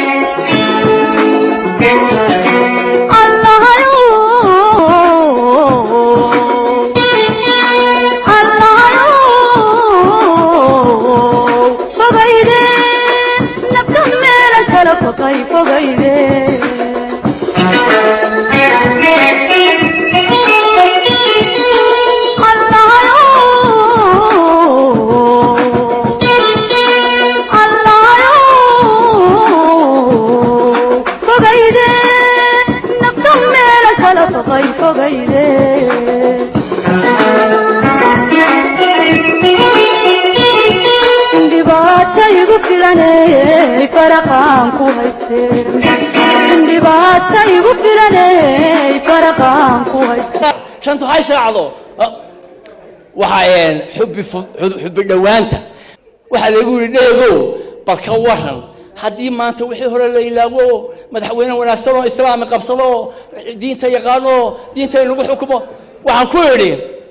shantu hay saacdo waxaa xubbi xubbi dhowaanta waxaa lagu yidhi dheegow bal ka waran haddii maanta wixii hore la ilaago madaxweyne wanaagsan oo islaami qabsado oo diinta yaqaano oo diinta in lagu xukumo waxaan ku idhi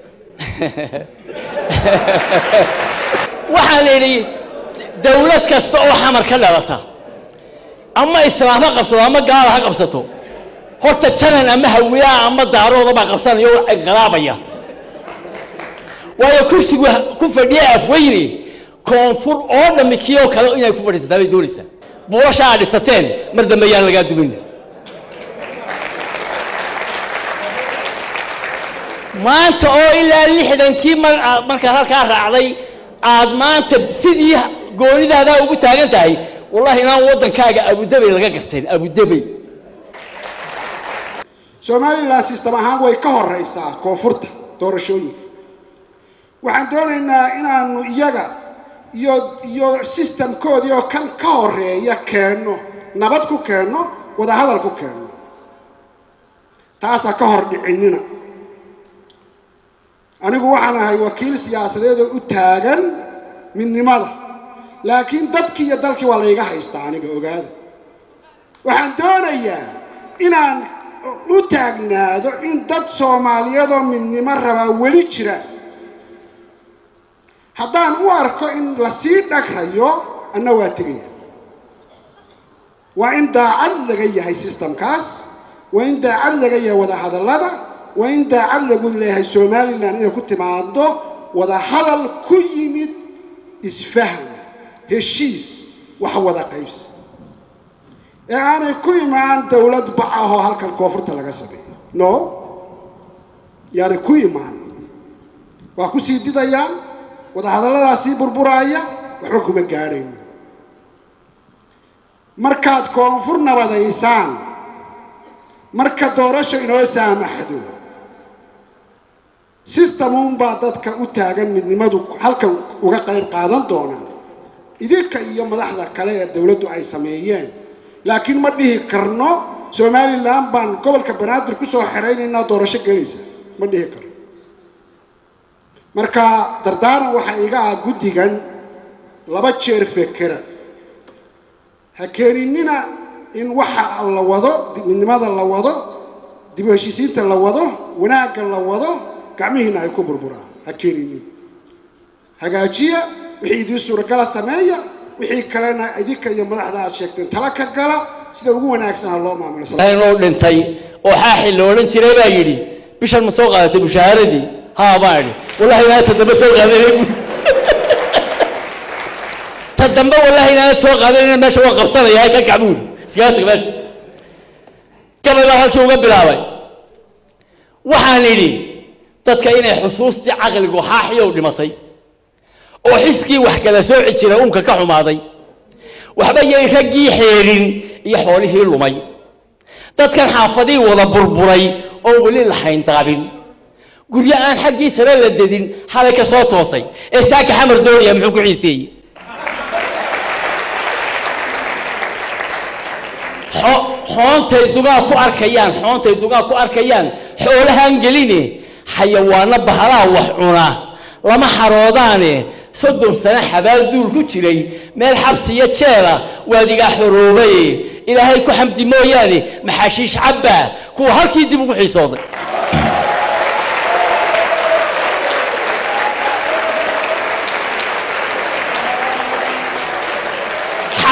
waxaan idhi dawlad kasta oo xamar ka dhalata ama islaam ha qabsato ama gaala ha qabsato horta janan ama hawiyaa ama daarooda baa qabsanaya oo inqilaabaya waayo kursigu ku fadhiya afweyne koonfur oo dhammi kii oo kale inay ku fadhiisataa bay doonaysaa buulasha aad dhisateen mar dambe yaan lagaa dumin maanta oo ilaa lixdankii mar markaad halkaa raacday aad maanta sidii goonidaadaa ugu taagan tahay wallahi inaan waddankaaga abudabey laga garteen abudabey somalilan sistem ahaan way ka horeysaa koonfurta doorashooyinka waxaan doonaynaa inaanu iyaga iyo iyo sistamkoodii oo kan ka horeeya keenno nabad ku keenno wadahadal ku keenno taasaa ka hor dhicinina anigu waxaan ahay wakiil siyaasadeed oo u taagan midnimada laakiin dadkii iyo dalkii waa layga haystaa aniga ogaada waxaan doonayaa inaan u taagnaado in dad soomaaliyeedoo midnimo rabaa weli jira haddaan u arko in lasii dhagrayo anna waa tegaya waa in daacad laga yahay sistamkaas waa in daacad laga yahay wadahadallada waa in daacad lagu leeyahay somalilan inay ku timaado wadahadal ku yimid isfaham heshiis wax wada qaybsi ee aanay ku imaan dawlad bac ahoo halkan koonfurta laga sameeyo no yaanay ku imaan waa ku sii didayaan wadahadalladaas sii burburaaya waxba kuma gaadhayn markaad koonfur nabadaysaan marka doorasho inoo saamaxdo sistemuunbaa dadka u taagan midnimadu halkan uga qayb qaadan doonaan idinka iyo madaxda kale ee dawladdu ay sameeyeen laakiin ma dhihi karno somalilan baan gobolka banaadir kusoo xeraynaynaa doorasho gelaysa ma dhihi karno marka dardaaran waxaa iga ah guddigan laba jeer fekera ha keeninina in waxa la wado midnimada la wado dib u heshiisiinta la wado wanaagga la wado gacmihiina ay ku burburaan ha keeninin hagaajiya wixii idiin suuragala sameeya wixii kalena idinka iyo madaxda aad sheegteen tala ka gala sida ugu wanaagsan ha loo maamulo inuu dhintay oo xaaxi la odhan jiray baa yidhi bishan ma soo qaadatay mushaaharadii haa baan idhi wallahi inaad ta dambe soo qaadanay ta dambe wallahi inaad soo qaadanayna meesha waa qabsanaya ka kac buu yidhi iskaga tag meesha gabay baa halkii uga bilaabay waxaan idhi dadka inay xusuustii caqligu xaaxiyow dhimatay oo xiskii wax kala sooci jira uunka ka xumaaday waxba yay raggii xeedhin iyo xoolihii lumay dadkan xaafadii wada burburay oo weli lahayn daabin guryo aan xaggii sare la dedin xalay ka soo toosay ee saaka xamar doonaya muxuu ku xiiseeyey xoontay dugaa ku arkayaan xoontay dugaa ku arkayaan xoolahaan geline xayawaano bahalaha wax cuna lama xaroodaane soddon sano xabaal duul ku jiray meel xabsiyo jeela waadigaa xoroobaye ilaahay ku xamdi mooyaane maxaashiish cabbaa kuwa halkii dib ugu xiisooday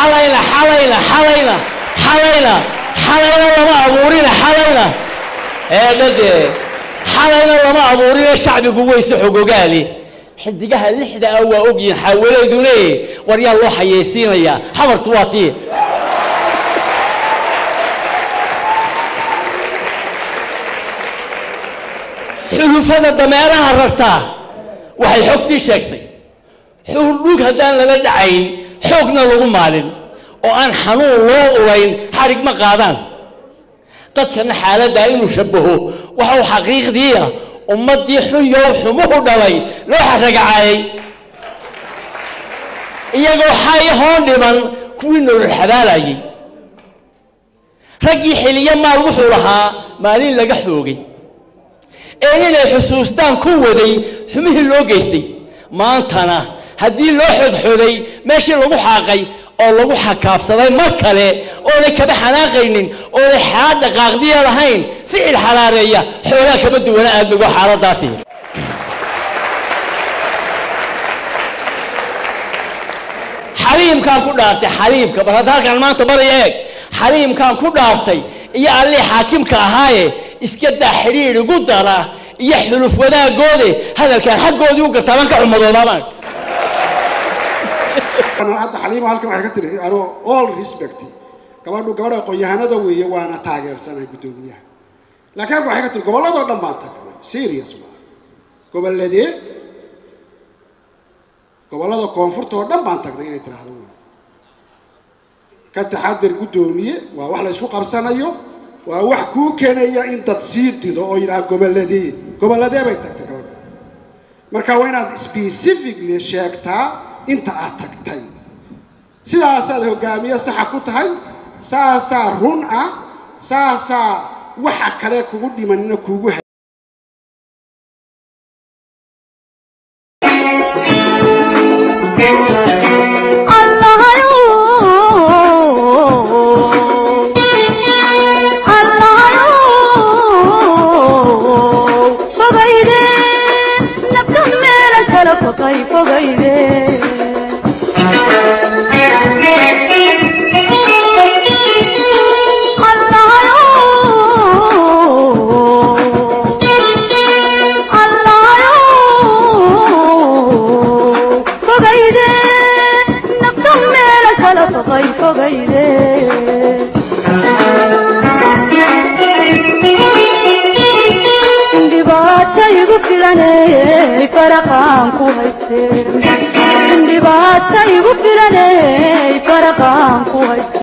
xalayna xalayna xalayna xalayna xalayna lama abuurina xalayna eedhadee xalayna lama abuurina shacbigu weyse xogogaali xidigaha lixda ah waa ogyihin xaawalaydune war yaa loo xayeysiinayaa xabartu waa tii xulufada dameeraha rartaa waxay xogtii sheegtay xuurdhug haddaan lala dhacayn xoogna lagu maalin oo aan xanuun loo ulayn xadhig ma qaadaan dadkana xaaladdaa inuu shabbaho waxa uu xaqiiqdii ah ummaddii xunyow xumuhu dhalay loo xaragacaayay iyagoo xay hoon dhiman kuwii nolol xabaalayay raggii xiliyo maal wuxuu lahaa maalin laga xoogay ee inay xusuustaan ku waday xumihii loo geystay maantana haddii loo xodxoday meeshii lagu xaaqay oo lagu xakaafsaday mar kale oonay kaba xanaaqaynin oonay xaad dhaqaaqdiya lahayn ficil xalaareeya xoolaa kama duwana aadmigo xaaladaasi xaliimkaan ku dhaaftay xaliimka bal hadda halkaan maanta baraya eeg xaliimkaan ku dhaaftay iyo allii xaakimka ahaaye iska daa xidhiidh igu dara iyo xuluf wadaaggoode hadalkaan xaggoodii u gartaa baan ka xumadoodaabaan hadda xaliimo halkan waxay ka tiri anoo all respect gabadhu gabadha aqoon-yahanada weeye waana taageersanahay guddoomiyaha laakiin halkan waxay ka tiri gobolladoo dhan baan tagnay serious waa gobolladee gobollada koonfurta oo dhan baan tagnay inay tiraahdo wey ka taxadir guddoomiye waa wax la isku qabsanayo waa wax kuu keenaya in dad sii dido oo yidhaha gobolladee gobolladee bay tagtay gabadha marka waa inaad specifically sheegtaa inta aad tagtay sidaasaad hogaamiye saxa ku tahay saasaa run ah saasaa waxa kale kugu dhimanina kuugu ha dhibaata igu filaney faraqaan ku hayste